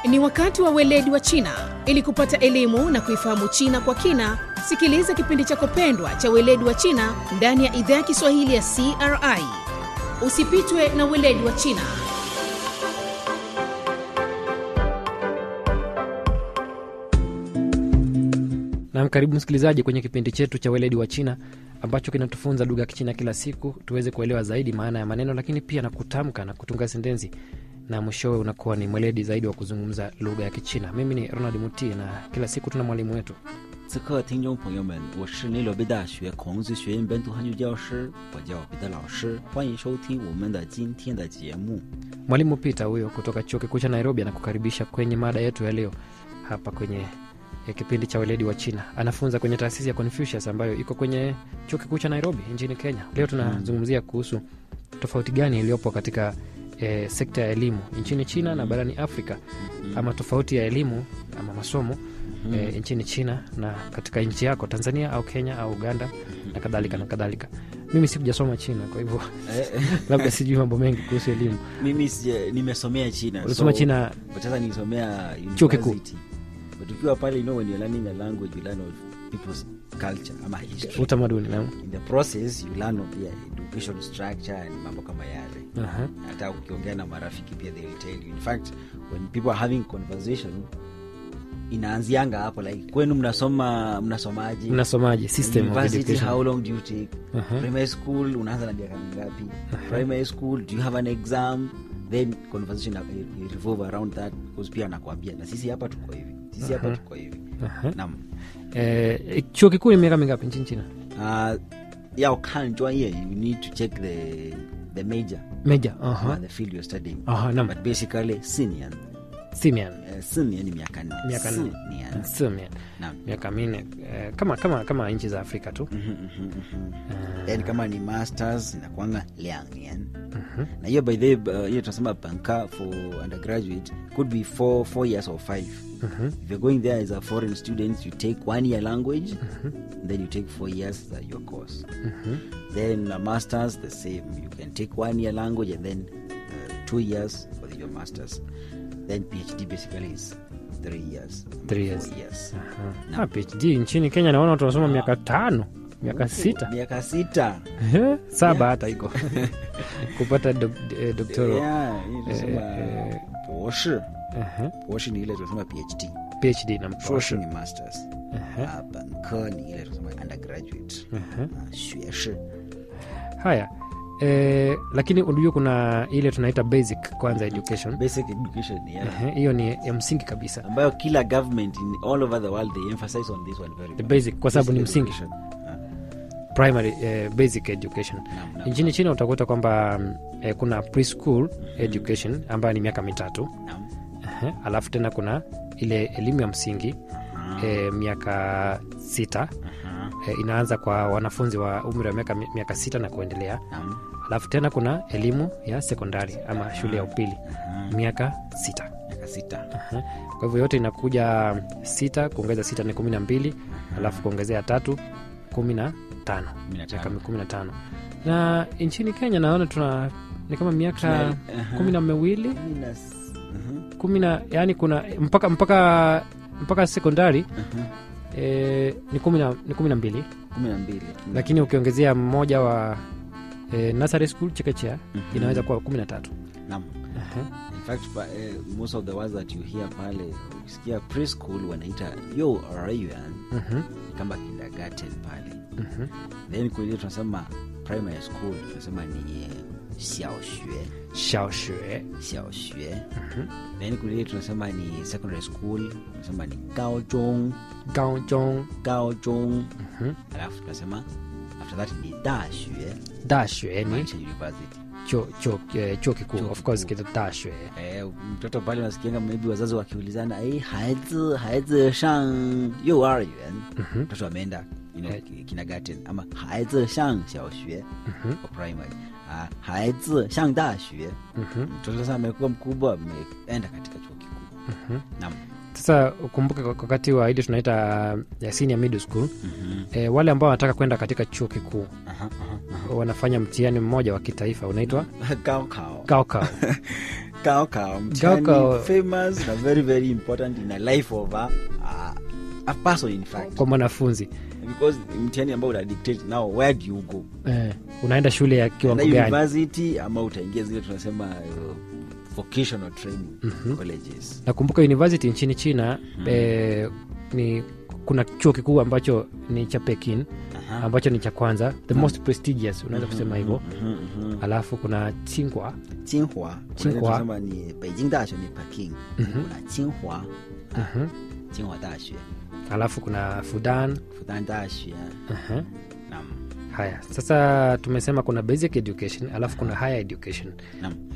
Ni wakati wa weledi wa China. Ili kupata elimu na kuifahamu China kwa kina, sikiliza kipindi chako pendwa cha weledi wa China ndani ya idhaa ya Kiswahili ya CRI. Usipitwe na weledi wa China. Nam, karibu msikilizaji kwenye kipindi chetu cha weledi wa China ambacho kinatufunza lugha ya Kichina kila siku tuweze kuelewa zaidi maana ya maneno, lakini pia na kutamka na kutunga sentensi, na mwishowe unakuwa ni mweledi zaidi wa kuzungumza lugha ya Kichina. Mimi ni Ronald Muti na kila siku tuna mwalimu wetu 此刻，听众朋友们，我是内罗毕大学孔子学院本土汉语教师，我叫彼得老师，欢迎收听我们的今天的节目。 mwalimu Peter huyo kutoka chuo kikuu cha Nairobi anakukaribisha kwenye mada yetu ya leo hapa kwenye eh, kipindi cha weledi wa China. Anafunza kwenye taasisi ya Confucius ambayo iko kwenye chuo kikuu cha Nairobi nchini Kenya. Leo tunazungumzia kuhusu tofauti gani iliyopo katika eh, sekta ya elimu nchini China na barani Afrika, ama tofauti ya elimu ama masomo eh, nchini China na katika nchi yako Tanzania au Kenya au Uganda na kadhalika na kadhalika. Mimi sikujasoma China, kwa hivyo labda sijui mambo mengi kuhusu elimu. Mimi sija- nimesomea China. Ulisoma so- China but sasa nilisomea Chuo kikuu. university. But ukiwa pale, you know, when you're learning a language, you learn of people's culture ama history. utamaduni na In the process, you learn of their education structure and mambo kama yale. Aha. hata ukiongea na marafiki pia they will tell you in fact when people are having conversation inaanzianga hapo like kwenu mnasoma mnasomaje mnasomaje system of university education how long do you take Aha. primary school unaanza na miaka mingapi primary school do you have an exam then conversation ina- will revolve around that because pia anakwambia na sisi hapa tuko hivi sisi hapa tuko hivi Aha. nam eh, chuo kikuu ni miaka mingapi nchini China uh, ya ukan专业 you need to check the the major meja uh, aha the field you're studying aha nam but basically senior simian Eh, senior ni miaka nne miaka nne Senior. simian Naam. miaka minne eh, kama kama kama nchi za Afrika tu Mhm, mhm, mhm. then kama ni masters inakwanga liang na hiyo by the way, uh, hiyo tunasema banka for undergraduate could be four, four years or five if you're going there as a foreign student you take one year language then you take four years uh, your course then uh, masters the same you can take one year language and then uh, two years for your masters then phd basically is three years Three four years. years Ah, PhD nchini Kenya naona watu wanasoma miaka tano miaka sita miaka sita Eh, saba hata iko kupata dok, eh, doctoral Yeah, hii tunasema eh, boshi Aha. boshi ni ile tunasema phd PhD na shoshi mposho ni masters Ah, banke ni ile tunasema undergraduate Ah, xueshi haya eh, lakini unajua kuna ile tunaita basic kwanza education basic education yeah. Ehe, hiyo ni ya msingi kabisa ambayo kila government in all over the world they emphasize on this one very the much. basic kwa sababu ni Basic msingi education. Ah, primary eh, basic education naam, naam, nchini china utakuta kwamba mm, eh, kuna preschool education ambayo ni miaka mitatu naam. Ehe, alafu tena kuna ile elimu ya msingi eh, miaka sita Aha, eh, inaanza kwa wanafunzi wa umri wa miaka, miaka sita na kuendelea naam. alafu tena kuna elimu ya sekondari ama shule ya upili miaka sita miaka sita Aha. kwa hivyo yote inakuja sita kuongeza sita ni kumi na mbili alafu kuongezea tatu kumi na tano Kumi na tano. miaka kumi na tano na nchini kenya naona tuna ni kama miaka Tuna- aha. kumi na miwili Kumi na s- mhm, kumi na yani kuna mpaka mpaka mpaka sekondari mhm. e, ni kumi na ni kumi na mbili kumi na mbili lakini ukiongezea mmoja wa e, nursery school chekechea Mhm. inaweza kuwa kumi na tatu naam in fact pa, eh, most of the words that you hear pale ukisikia preschool wanaita yo rayuan ni kama kindergarten pale then kwenye tunasema primary school tunasema ni eh, xiaoxue shaoshue xiaoxue then kule tunasema ni secondary school tunasema ni gaozhong gaojong gaozhong alafu tunasema after that ni dashue dashue ni maanisha university chuo chuo eh, chuo kikuu Chuo of course kikuu. kita dashue Eh, mtoto pale unasikianga maybe wazazi wakiulizana eh, haizi haizi shang yuaryan mtoto ameenda you know, ki- kindergarten ama haizi shang xiaoxue kwa primary Ah, haizi shang dashue mtoto sasa amekuwa mkubwa ameenda katika chuo kikuu naam sasa ukumbuke kwa- wakati wa ile tunaita ya senior middle school e, wale ambao wanataka kwenda katika chuo kikuu Aha, aha, wanafanya mtihani mmoja wa kitaifa unaitwa aha. Gaokao. gaokao Kao Kao, mtihani Kao. famous na very very important in a life of a, a, a person in fact kwa mwanafunzi because mtihani ambao uta dictate now where do you go eh, unaenda shule ya kiwango Enda gani university ama utaingia zile tunasema uh, vocational training colleges nakumbuka university nchini china eh, ni kuna chuo kikuu ambacho ni cha pekin Aha. ambacho ni cha kwanza the most prestigious unaweza kusema hivyo Mhm, mhm. alafu kuna tsinghua Tsinghua Tsinghua. tunasema ni Beijing 大学ni Peking kuna Tsinghua Mhm. Tsinghua 大学 alafu kuna fudan Fudan 大学 uh-huh. naam haya sasa tumesema kuna basic education alafu kuna higher education naam